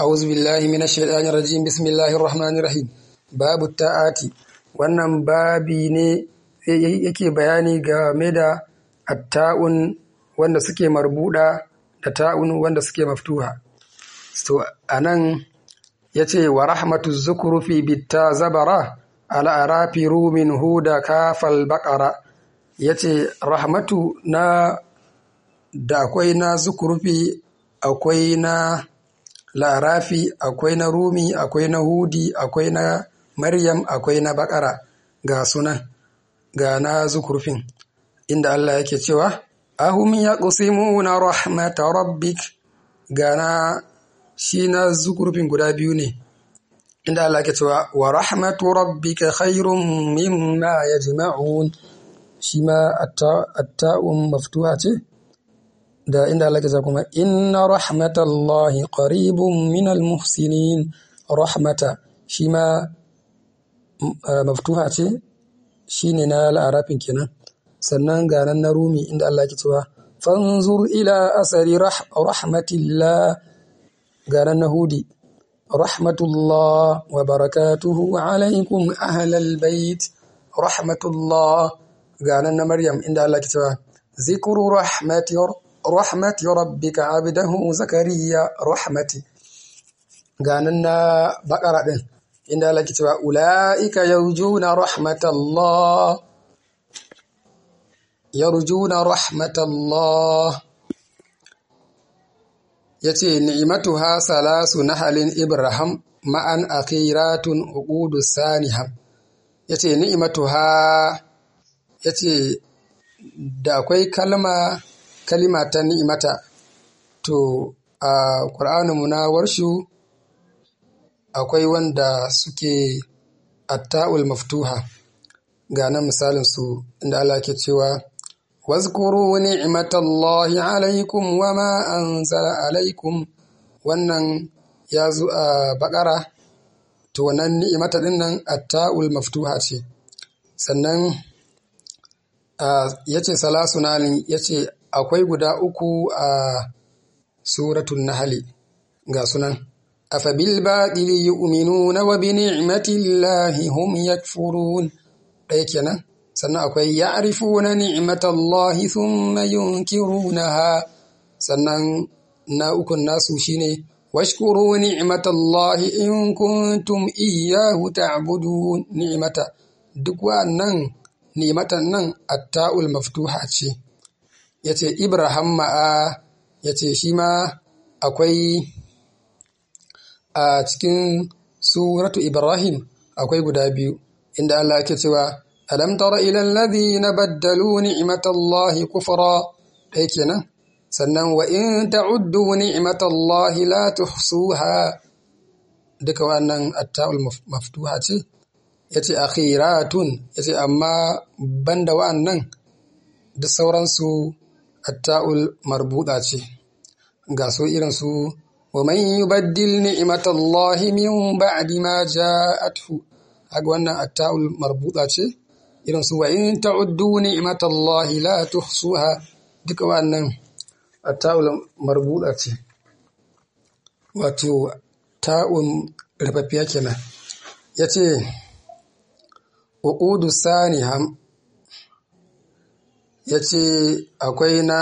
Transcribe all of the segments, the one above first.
أعوذ بالله من الشيطان الرجيم بسم الله الرحمن الرحيم babu ta'ati wannan babi ne yake bayani game da atta'un wanda suke marbuda da ta'un wanda suke maftuha to anan yace wa rahmatu zukrufi bitta zabara ala arafi rumin huda kafal baqara yace rahmatu na da akwai na zukrufi akwai na larafi akwai na rumi akwai na hudi akwai na maryam akwai na bakara ga sunan ga na zukurfin inda Allah yake cewa ahum yaqsimuna rahmata rabbik ga na shi na zukurfin guda biyu ne inda Allah yake cewa wa rahmatu rabbika khairum mimma yajma'un shi ma atta'un maftuha ce da inda Allah ke kuma inna rahmatallahi qaribun minal muhsinin rahmata shi ma maftuha ce shine na la'arafin kenan sannan ga nan na rumi inda Allah ke cewa fanzur ila asari rahmatillah ga nan na hudi rahmatullah wa barakatuhu alaikum ahlal bait rahmatullah ga nan na maryam inda Allah ke cewa zikru rahmati rahmati rabbika abdahu zakariya rahmati ganan na bakara din inda Allah ke cewa ulaika yarjuna rahmatallah yarjuna rahmatallah yace ni'matuha salasu nahalin ibrahim ma'an akhiratun uqudu saniham yace ni'matuha yace da akwai kalma kalima ta ni'imata to a ƙur'aninmu na warshu akwai wanda suke atta'ul maftuha ga nan misalin su inda Allah ke cewa wazkuru ni'matallahi alaikum wa ma anzala alaikum wannan ya zo a bakara to wannan ni'imata din nan atta'ul maftuha ce sannan yace salasu nalin yace akwai guda uku a suratun nahali ga sunan afabil baɗili yu'minuna wa bi ni'matillahi hum yakfurun ɗaya kenan sannan akwai ya'rifuna ni'matallahi thumma yunkirunaha sannan na ukun nasu shine washkuru ni'matallahi in kuntum iyyahu ta'budun ni'mata duk wa'annan ni'matan nan atta'ul maftuha ce ya ce Ibrahim ma'a ya ce shi ma akwai a cikin suratu Ibrahim akwai guda biyu inda Allah ke cewa alam tara ila alladhina baddalu ni'matallahi kufra ɗaya kenan sannan wa in ta'uddu ni'matallahi la tuhsuha duka wannan atta'ul maftuha ce yace akhiratun yace amma banda wa'annan duk sauransu atta'ul marbuɗa ce ga so irin su wa man yubaddil ni'matallahi min ba'di ma ja'athu haka wannan atta'ul marbuɗa ce irin su wa in ta'uddu ni'matallahi la tuhsuha duka wannan atta'ul marbuɗa ce wato ta'un rufaffiya kenan yace uqudu saniham ya ce akwai na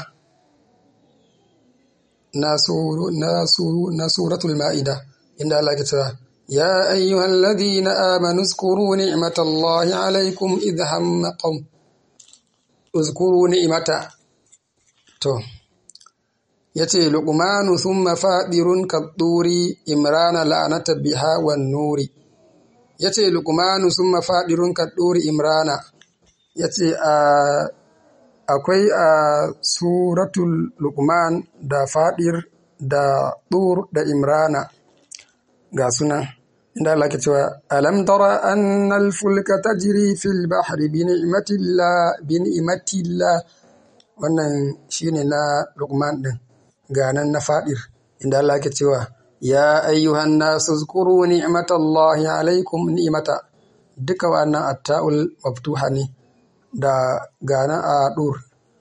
na suratul ma'ida inda Allah ke cewa ya ayyuhal ladhina amanu zkuru ni'matallahi alaykum idh hamma qawm uzkuru ni'mata to yace luqmanu thumma fadirun kaduri imrana la'anata biha wan nuri yace luqmanu thumma fadirun kaduri imrana yace a akwai a suratul lukman da fadir da tur da imrana ga sunan inda Allah ke cewa alam tara annal fulka tajri fil bahri bi ni'matillah bi ni'matillah wannan shine na lukman din ga nan na fadir inda Allah ke cewa ya ayyuhan nasu zkuru ni'matallahi alaikum ni'mata duka wannan atta'ul maftuha ne da gana a dur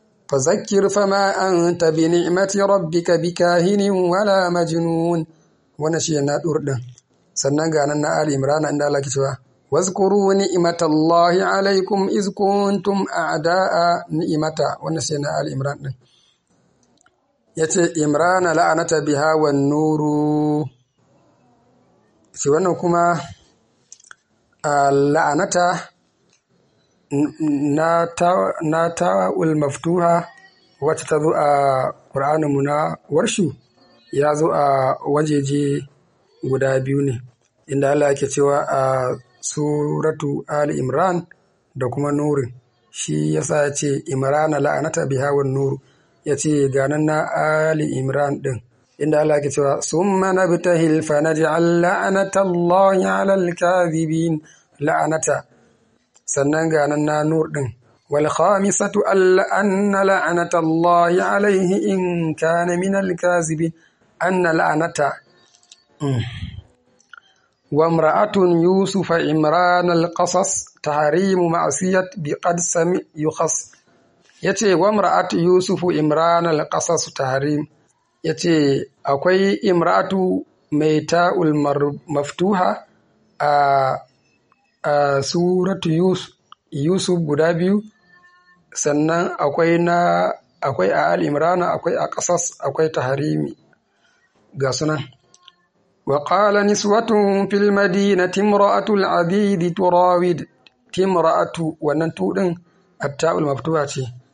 فذكر فما أنت بنعمة ربك بكاهن ولا مجنون wannan shi na dur din sannan ga nan na ali imran inda Allah ke cewa wazkuru ni'matallahi alaikum iz kuntum a'da'a ni'mata wannan shi na ali imran din yace imran la'anata biha wan nuru shi wannan kuma la'anata na ta'ul maftuha wacce ta zo a ƙur'aninmu na warshu ya zo a wajeje guda biyu ne inda Allah yake cewa a suratu Ali Imran da kuma Nurin shi yasa ya ce Imrana la'anata biha wan nuru ya ce ganan na Ali Imran din inda Allah yake cewa summa nabtahil fa naj'al la'anata Allahi 'alal kadhibin la'anata sannan ganan na nur din wal khamisatu alla anna la'anata Allahi 'alayhi in kana min al kadhibin anna la'anata وامرأة يوسف عمران القصص تحريم معصية بقد سمع يخص yace wa imra'atu yusufu imran al-qasas tahrim yace akwai imra'atu mai ta'ul maftuha a a suratu yusuf guda biyu sannan akwai na akwai a al-imran akwai a qasas akwai tahrimi ga sunan وقال نسوة في المدينة امرأة العبيد تراود تمرأة وننتو دين التاء المفتوحة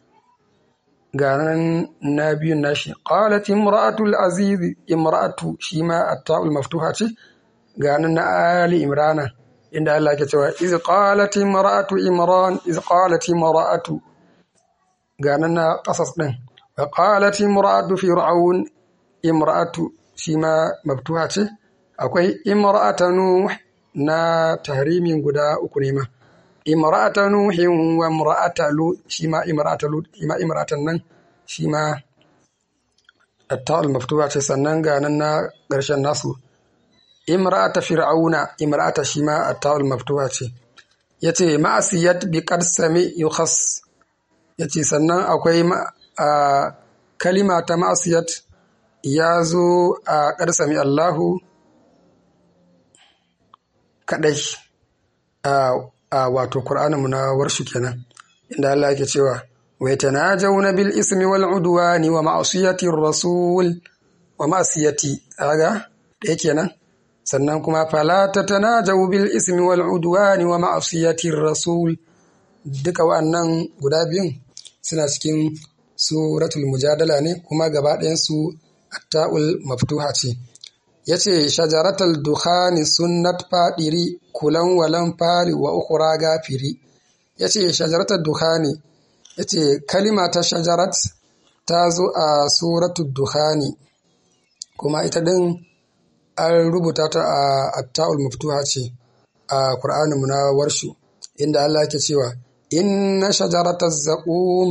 قال نبي الناشي قالت امرأة العزيز امرأة شيما التاء المفتوحة قال آل إمران إن الله كتوى إذ قالت امرأة إمران إذ قالت امرأة قال قصص دين وقالت امرأة فرعون امرأة shima mabtuha ce akwai imra'ata nuh na tahrimin guda uku ne ma imra'ata nuhin wa imra'ata lut shima imra'ata lut shima imra'atan nan shima at-ta'ul maftuha ce sannan ga nan na ƙarshen nasu imra'ata fir'auna imra'ata shima at-ta'ul maftuha ce yace ma'asiyat bi qad sami yukhas yace sannan akwai kalima ta ma'asiyat ya zo a ƙarsami Allahu kaɗai a wato Kur'aninmu na warshu kenan inda Allah yake cewa wai tanajawna bil ismi wal udwani wa ma'siyati rasul wa ma'siyati aga da kenan sannan kuma fala tatanajaw bil ismi wal udwani wa ma'siyati rasul duka wa'annan guda biyun suna cikin suratul mujadala ne kuma gaba ɗayan su atta'ul maftuha ce yace shajaratal dukhani sunnat fadiri kulan walan fari wa ukhra gafiri yace shajaratal dukhani yace kalima ta shajarat ta zo a suratul dukhani kuma ita din an rubuta ta a atta'ul maftuha ce a qur'anin mu na warshu inda Allah yake cewa inna shajarataz zaqum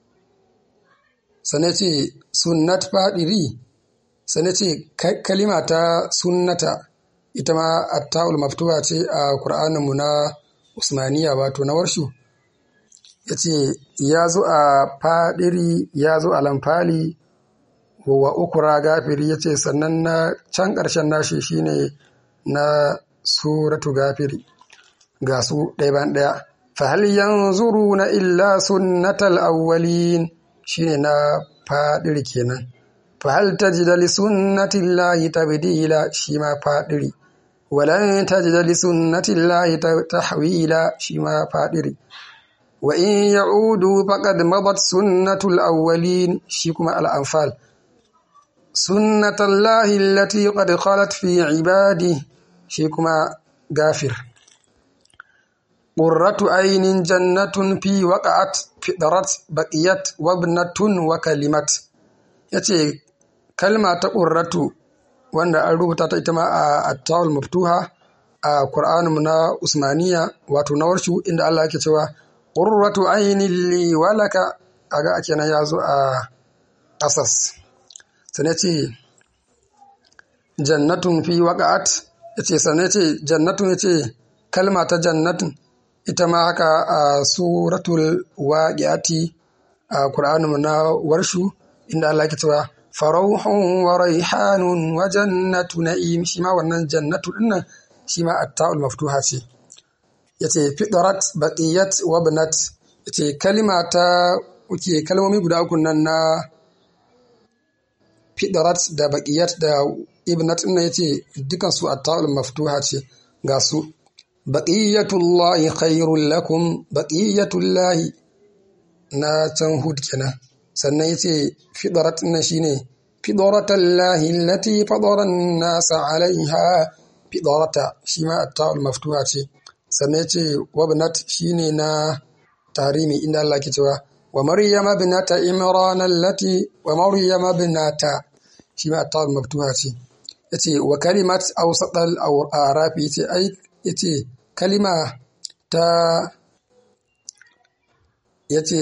sanace sunnat fadiri sai ce kalima ta sunnata ita ma atta'ul maftuha ce a Kur'aninmu na Usmaniya wato na warshu ya ce ya zo a fadiri ya zo a lamfali wa ukura gafiri ya ce sannan na can ƙarshen nashi shine na suratu gafiri ga su ɗaya ban ɗaya fahal yanzuru na illa sunnatal awwalin shine na fadiri kenan fahal tajida li sunnati llahi tabdila shi ma fadiri walan tajida li sunnati llahi tahwila shi ma fadiri wa in ya'udu faqad madat sunnatul awwalin shi kuma al-anfal sunnatallahi allati qad khalat fi ibadi shi kuma gafir qurratu aynin jannatun fi waqa'at fidrat baqiyat wabnatun wa kalimat yace kalma ta qurratu wanda an rubuta ta ita ma a at-tawul maftuha a Qur'aninmu na Usmaniya wato na warshu inda Allah yake cewa qurratu aynin li walaka aga kenan ya zo a qasas sai ce jannatun fi waqa'at yace sanne ce jannatun yace kalma ta jannatun ita ma haka a suratul waqi'ati a Qur'aninmu na warshu inda Allah yake cewa farauhun wa raihanun wa jannatu na'im shi ma wannan jannatu dinnan shi ma atta'ul maftuha ce yace fidrat baqiyat wa banat yace kalima ta uke kalmomi guda uku nan na fidrat da baqiyat da ibnat din yace dukan su atta'ul maftuha ce ga su baqiyatullahi khairul lakum baqiyatullahi na can hud kenan sannan yace fidrat din shine fidratallahi allati fadara an-nasa 'alayha fidrata shi ma atta'ul maftuha ce sannan yace wabnat shine na tarimi inda Allah ke cewa wa maryama binata imran allati wa maryama binata shi ma atta'ul maftuha ce yace wa kalimat awsatal a'raf yace ai yace kalima ta yace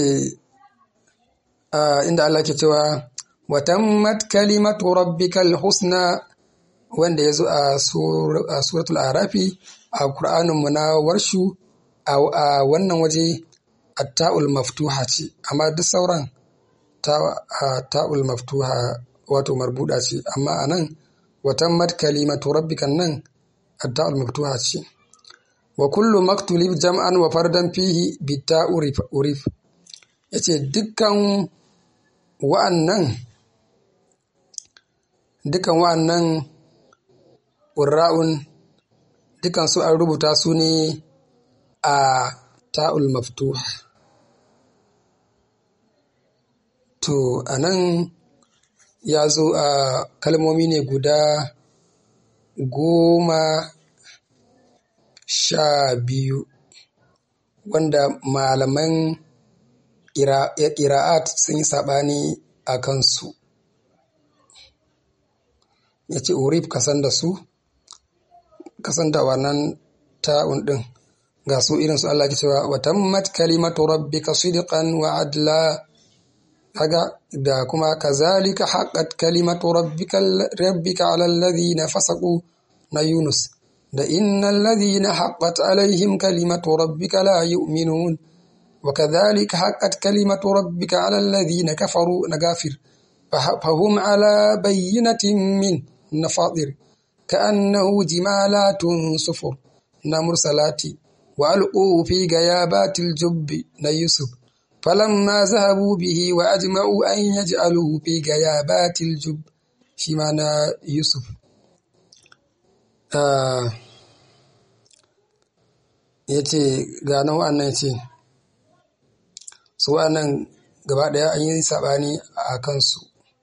inda Allah ke cewa wa tammat kalimatu rabbikal husna wanda yazo a suratul arafi a qur'anin mu na warshu a wannan waje atta'ul maftuha ce amma duk sauran ta'ul maftuha wato marbuda ce amma anan wa tammat kalimatu rabbikan nan atta'ul maftuha ce wa kullu maktulib jam'an wa fardan fihi bitta'u urif yace dukkan wa'annan dukkan wa'annan ƙurra'un dukkan su an rubuta su ne a ta'ul maftuha to a nan ya zo a kalmomi ne guda goma sha biyu wanda malaman ƙira'at sun yi saɓani a kansu ya ce urif kasan da su kasan da wannan ta'un ɗin ga su irin su Allah ke cewa wa tammat kalimatu rabbika sidqan wa adla kaga da kuma kazalika haqqat kalimatu rabbika rabbika ala alladhina fasaqu na Yunus da innal ladhina haqqat alaihim kalimatu rabbika la yu'minun wa kadhalika haqqat kalimatu rabbika ala alladhina kafaru na gafir فهم على بينة من نفاضر كأنه جمالات صفر مرسلات وألقوا في غيابات الجب نيوسف فلما ذهبوا به وأجمعوا أن يجعلوه في غيابات الجب شمانا يوسف آه yace ga nan wa'annan yace su wa'annan gaba ɗaya an yi saɓani a kansu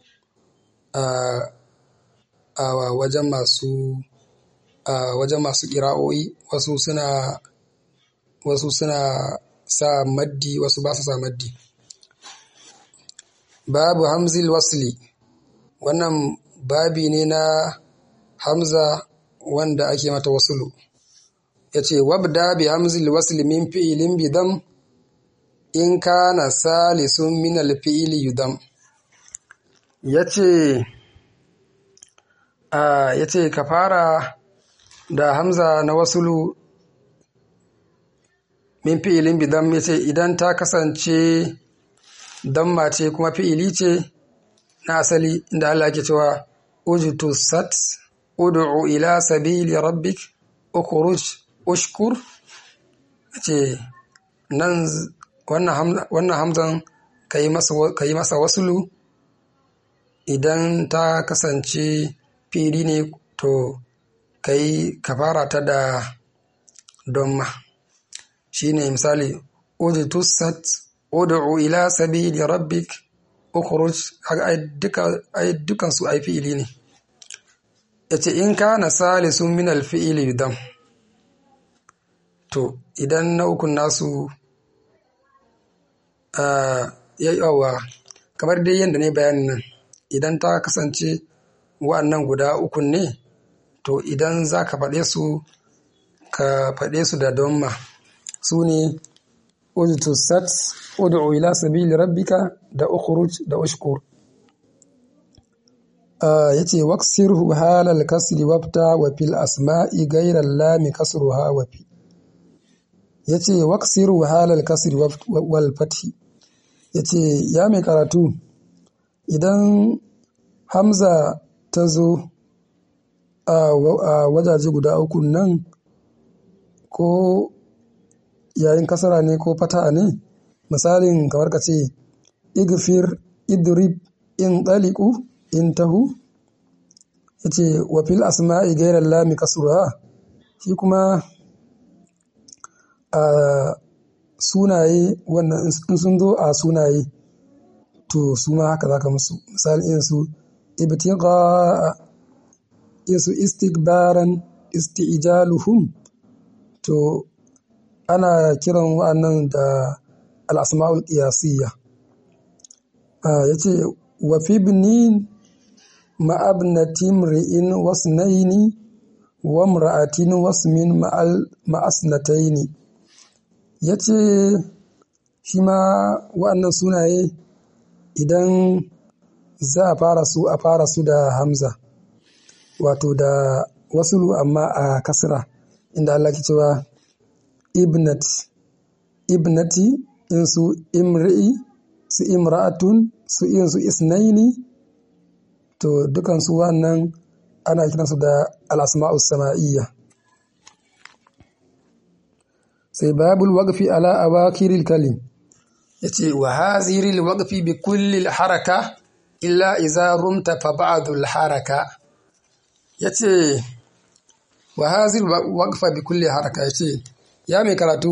a wajen masu a wajen masu ƙira'o'i wasu suna wasu suna sa maddi wasu ba su sa maddi babu hamzil wasli wannan babi ne na hamza wanda ake mata wasulu ya ce wabda bi hamzil wasli min fi'ilin bidam in kana salisun min alfi'ili yudam ya ce ya ce ka fara da hamza na wasulu min fi'ilin bidam ya ce idan ta kasance damma ce kuma fi'ili ce na asali inda Allah ke cewa ujutu sat ud'u ila sabili rabbik ukhruj ushkur ce nan wannan hamzan ka yi masa wasulu idan ta kasance fili ne to ka yi kafara ta da donma shi ne misali ujitusat ud'u ila sabili rabbik ukhruj ai dukan su ai fi'ili ne yace in kana salisun min al-fi'li yudam to idan na ukun nasu ya yawa kamar dai yadda ne bayanin nan idan ta kasance wa'annan guda ukun ne to idan za ka faɗe su ka faɗe su da donma su ne ujtusat ud'u ila sabili rabbika da ukhruj da ushkur yace waksirhu halal kasri wabta wa fil asma'i ghayra lami kasruha wa fi yace waksiru halal kasri wal fathi yace ya mai karatu idan hamza ta zo a wajaje guda uku nan ko yayin kasara ne ko fata ne misalin kamar ka ce igfir idrib in ɗaliku in tahu ya ce wafil asma'i gairar lami kasura shi kuma a sunaye wannan in sun zo a sunaye to su ma haka zaka musu misali irin su ibtiqa irin su istikbaran isti'jaluhum to ana kiran wa'annan da al-asma'ul qiyasiyya yace wa fi ibnin ma'abnati mri'in wasnaini wa imra'atin wasmin ma'asnataini yace shi ma wa'annan sunaye idan za a fara su a fara su da hamza wato da wasulu amma a kasra inda Allah ke cewa ibnat ibnati in su imri'i su imra'atun su in su isnaini to dukan su wannan ana kiransu da al-asma'us sama'iyya sai babul waqfi ala awakiril kalim yace wa haziri alwaqfi bi kulli haraka illa iza rumta fa ba'du alharaka yace wa haziri waqfa bi kulli haraka yace ya mai karatu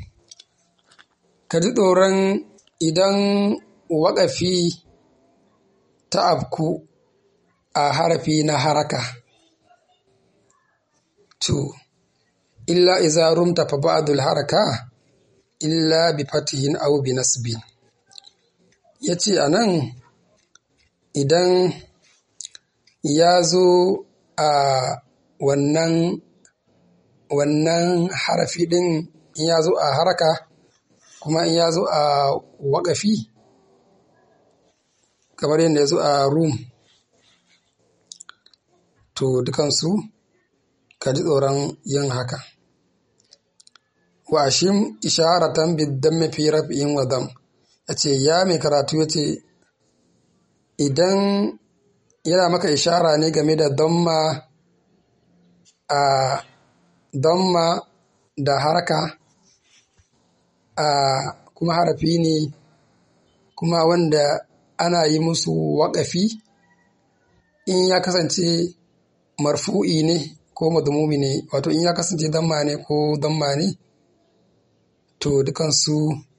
ka ji tsoron idan waƙafi ta afku a harafi na haraka to illa iza rumta fa ba'du alharaka illa bi fatihin aw bi nasbin yace anan idan ya zo a wannan wannan harafi din in ya zo a haraka kuma in ya zo a waƙafi kamar yadda ya zo a rum to dukansu ka ji tsoron yin haka washim isharatan biddan fi raf'in wa dam yace ya mai karatu yace idan yana maka ishara ne game da damma a damma da haraka a kuma harafi ne kuma wanda ana yi musu waƙafi in ya kasance marfu'i ne ko madmumi ne wato in ya kasance damma ne ko damma ne to dukansu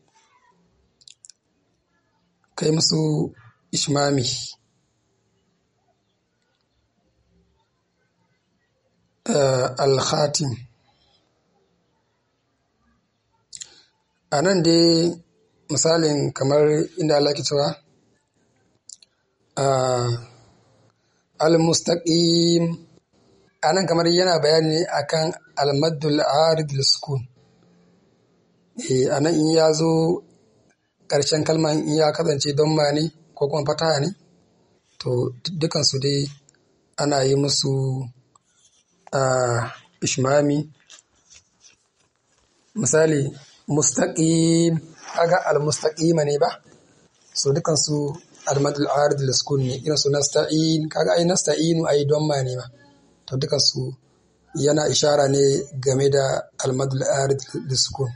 kai musu ishmami al-khatim a nan dai misalin kamar inda Allah ke cewa al-mustaqim a nan kamar yana bayani ne akan al-maddul arid sukun a nan in ya zo ƙarshen kalman in ya kasance don ma ne ko kuma fataha ne to dukansu dai ana yi musu ishmami misali mustaqim kaga al-mustaqima ne ba so dukansu al-madul arid sukun ne irin su nasta'in kaga ai nasta'inu ai don ma ne ba to dukansu yana ishara ne game da al-madul arid sukun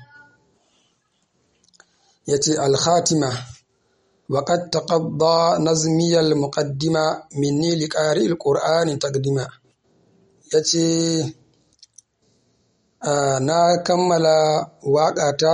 yace al-khatima wa qad taqadda nazmi al-muqaddima minni liqari al-qur'ani taqdima yace na kammala waƙata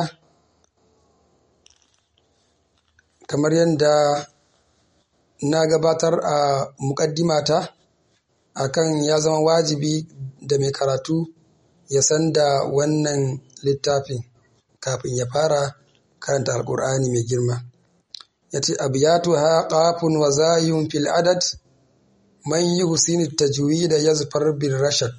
kamar yadda na gabatar a muƙaddimata akan ya zama wajibi da mai karatu ya san da wannan littafin kafin ya fara karanta alkur'ani mai girma ya ce abiyatu ha ƙafun wa zayun fil adad man yi husini tajwi da ya zufar bin rashad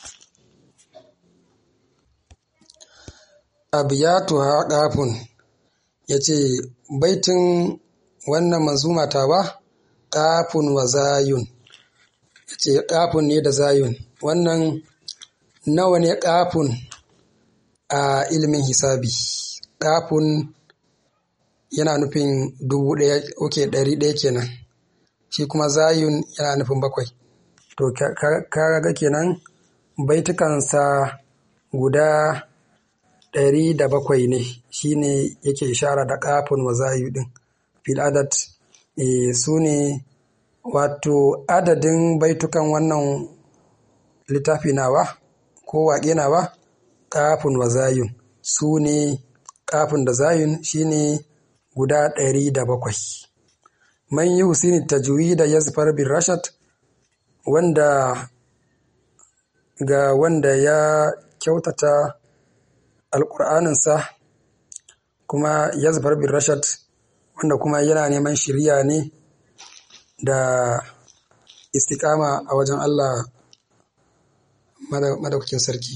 abiyatu ha ƙafun ya ce baitin wannan manzumatawa ƙafun wa zayun ya ce ƙafun ne da zayun wannan nawa ne ƙafun a ilimin hisabi ƙafun yana nufin dubu ɗaya oke ɗari ɗaya kenan shi kuma zayun yana nufin bakwai to ka ga kenan baitukansa guda ɗari da bakwai ne shine yake ishara da kafin wa zayu din fil adad su ne wato adadin baitukan wannan littafi nawa ko waƙe nawa kafin wa zayun su ne kafin da zayun shine guda ɗari da bakwai man yi husini tajwi da yazfar bin rashad wanda ga wanda ya kyautata alƙur'aninsa kuma yazfar bin rashad wanda kuma yana neman shirya ne da istikama a wajen Allah madaukakin sarki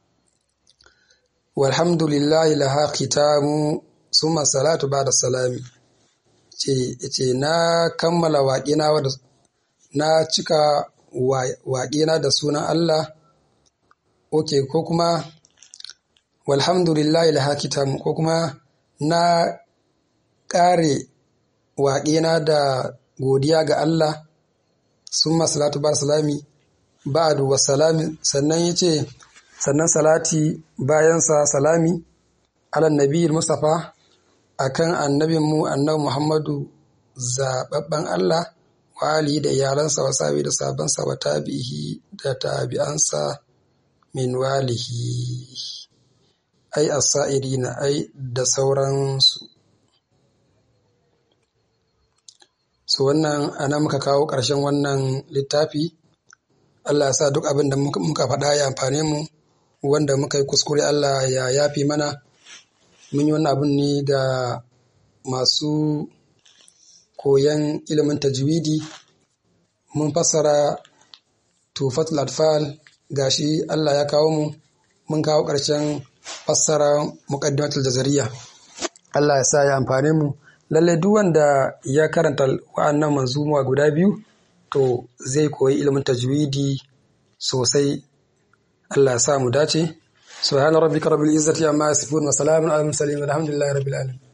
walhamdulillahi laha khitamu summa salatu ba'da salami ce ce na kammala waƙina na cika waƙina da sunan Allah oke ko kuma walhamdulillahi laha khitamu ko kuma na ƙare waƙina da godiya ga Allah summa salatu ba'da salami ba'du wa salami sannan yace sannan salati bayansa salami ala nabiyil mustafa akan annabinmu annabi muhammadu zababben allah wa ali da iyalansa wa sabi da sabansa wa tabihi da tabi'ansa min walihi ai as-sa'irina ai da sauransu so wannan ana muka kawo ƙarshen wannan littafi Allah ya sa duk abin da muka faɗa ya amfane mu wanda muka yi kuskure Allah ya yafi mana mun yi wannan abin ne da masu koyan ilimin tajwidi mun fassara tufatul atfal gashi Allah ya kawo mu mun kawo ƙarshen fassara muqaddimatul jazariya Allah ya sa ya amfane mu lalle duk wanda ya karanta wa'annan manzuma guda biyu to zai koyi ilimin tajwidi sosai Allah ya sa mu dace subhana rabbika rabbil izzati amma yasifun wa salamun alal mursalin walhamdulillahi rabbil alamin